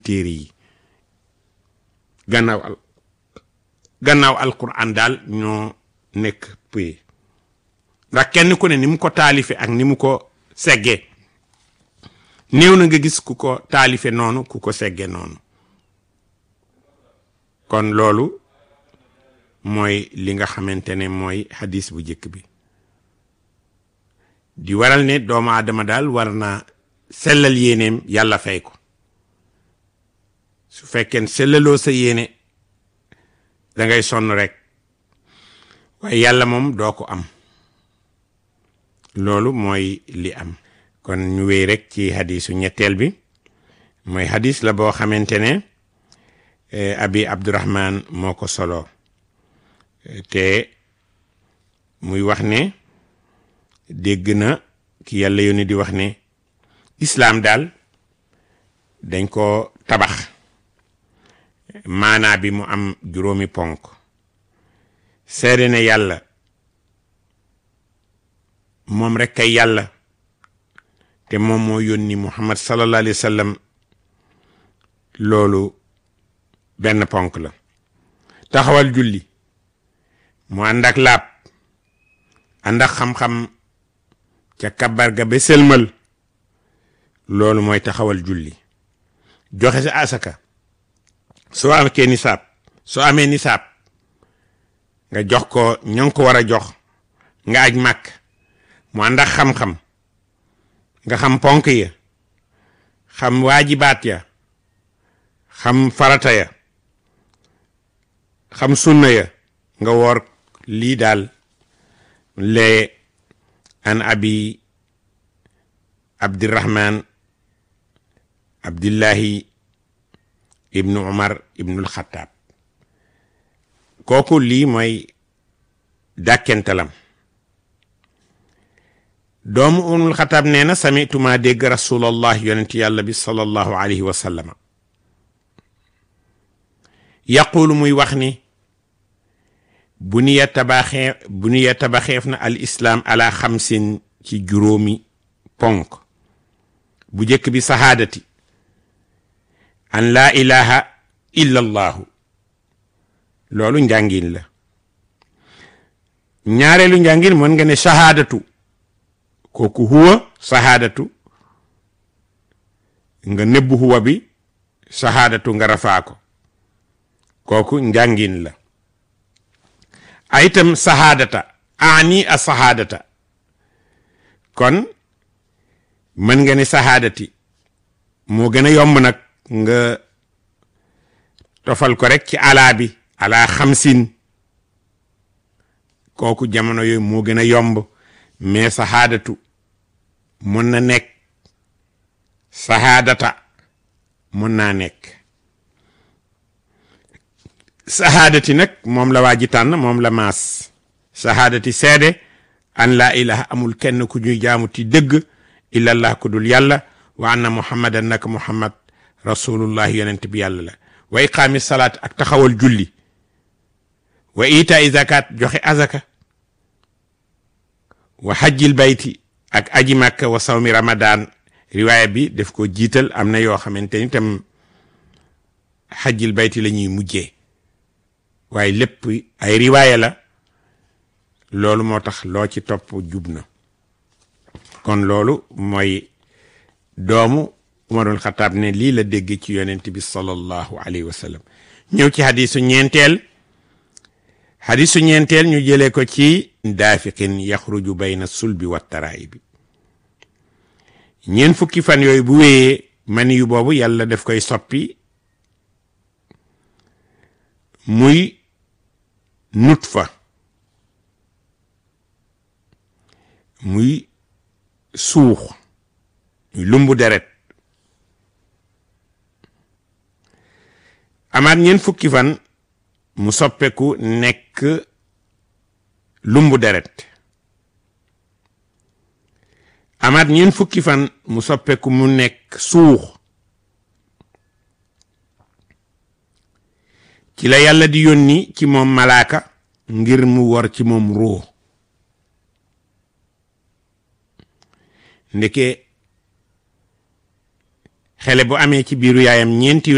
téere yi gannaaw al gannaaw alquran daal ñoo nekk pëye ndax kenn ku ne ni mu ko taalife ak ni mu ko seggee néew na nga gis ku ko taalife noonu ku ko segge noonu kon loolu mooy li nga xamante ne mooy hadis bu njëkk bi di waral ne doomu aadama daal war na sellal yéeneem yàlla fay ko su fekkee sellaloo sa yéene da ngay sonn rek waaye yàlla moom doo ko am loolu mooy li am kon ñu wéy rek ci hadisu ñetteel bi mooy hadis la boo xamante ne abi abdurahman moo ko solo te muy wax ne dégg na ki yàlla yónni di wax ne islaam daal dañ ko tabax maanaa bi mu am juróomi ponk seede ne yàlla moom rek kay yàlla te moom moo yónni muhammad sallallahu alayhi wa sallam loolu benn ponk la taxawal julli mu ànd ak laab ànd ak xam-xam ca kabar ga ba sëlmal loolu mooy taxawal julli joxe sa asaka soo amee nisaab soo amee nisaab nga jox ko ña nga ko war a jox nga aj màkk mu ànd ak xam-xam nga xam ponk ya xam waajibaat ya xam farata ya xam sunna ya nga woor lii daal lee an abi abdirahman abdillahi ibnu umar ibnul xataab kooku lii mooy dàkkentalam doomu umul xataab nee na samituma dégg rasulallah yonent yàlla bi sallallahu alayhi wa sallama yaqulu muy wax ni bu niya tabaxee bu niya tabaxeef na al islaam ala xamsin ci juróomi ponk bu njëkk bi sahaadati an laa ilaha illa allahu loolu njàngin la ñaareelu njàngin mën nga ne sahaadatu kooku huwa sahaadatu nga nëbbu huwa bi sahaadatu nga rafaa ko kooku njàngin la ay itam sahaadata ani a sahaadata kon mën nga ne sahaadati moo gën a yomb nag nga tofal ko rek ci alaa bi alaa xamsin kooku jamono yooyu moo gën a yomb mais sahaadatu mën na nekk sahaadata mën naa nekk sahaadati nag moom la waa ji tànn moom la maas sahaadati seede an laa ilaha amul kenn ku ñuy jaamu ti dëgg illallah ku dul yàlla wa anna muhammadan naka muhammad rasulullah yonent bi yàlla la wa iqaami salaat ak taxawal julli wa itaai zakat joxe azaka wa hajjil bayti ak aji makka wa sawmi ramadan riwaaya bi def ko jiital am na yoo xamante ni tam hajjil bayti la ñuy mujjee waaye lépp ay riwaaya la loolu moo tax loo ci topp jub na kon loolu mooy doomu umarul xataab ne lii la dégg ci yonent bi sallallahu alayhi wa sallam ñëw ci hadisu ñeenteel hadisu ñeenteel ñu jëlee ko ci daafiqin yaxruju bayna sulbi wa taraayibi ñeent fukki fan yooyu bu wéyee mani yu boobu yàlla daf koy soppi muy nutfa muy suux muy lumbu deret amaat ñeent fukki fan mu soppeeku nekk lumbu deret amaat ñeent fukki fan mu soppeeku mu nekk suux ci la yàlla di yónni ci moom malaaka ngir mu war ci moom ruux ndeke xele bu amee ci biiru yaayam ñeenti